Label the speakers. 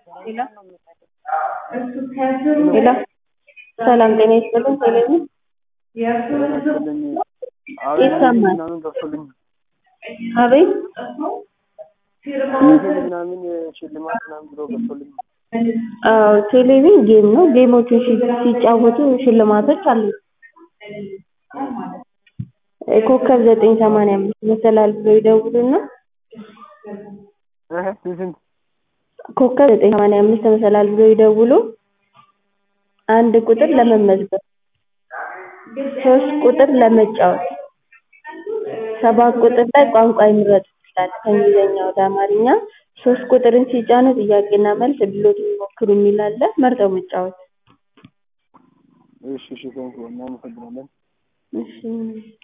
Speaker 1: ሄሎ ሰላም ጤና ይስጥልኝ ቴሌቪዥን ይሰማል
Speaker 2: ምናምን ገብቶልኝ
Speaker 1: አቤት
Speaker 2: ዩቲዩብ ምናምን ሽልማት ምናምን ብሎ ገብቶልኝ
Speaker 1: አዎ ቴሌቪዥን ጌም ነው ጌሞችን ሲ- ሲጫወቱ ሽልማቶች አሉ ኮከብ ዘጠኝ ሰማንያ አምስት መሰላል ብለው ይደውሉና
Speaker 2: እህ ስንት
Speaker 1: ኮከብ ዘጠኝ ሰማንያ አምስት መሰላል ብለው ይደውሉ አንድ ቁጥር ለመመዝገብ ሶስት ቁጥር ለመጫወት ሰባት ቁጥር ላይ ቋንቋ ይምረጡ ይላል ከእንግሊዘኛ ወደ አማርኛ ሶስት ቁጥርን ሲጫኑ ጥያቄና መልስ እድልዎትን ይሞክሩ የሚል አለ መርጠው መጫወት
Speaker 2: እሺ እሺ ቴንኪው እናመሰግናለን
Speaker 1: እሺ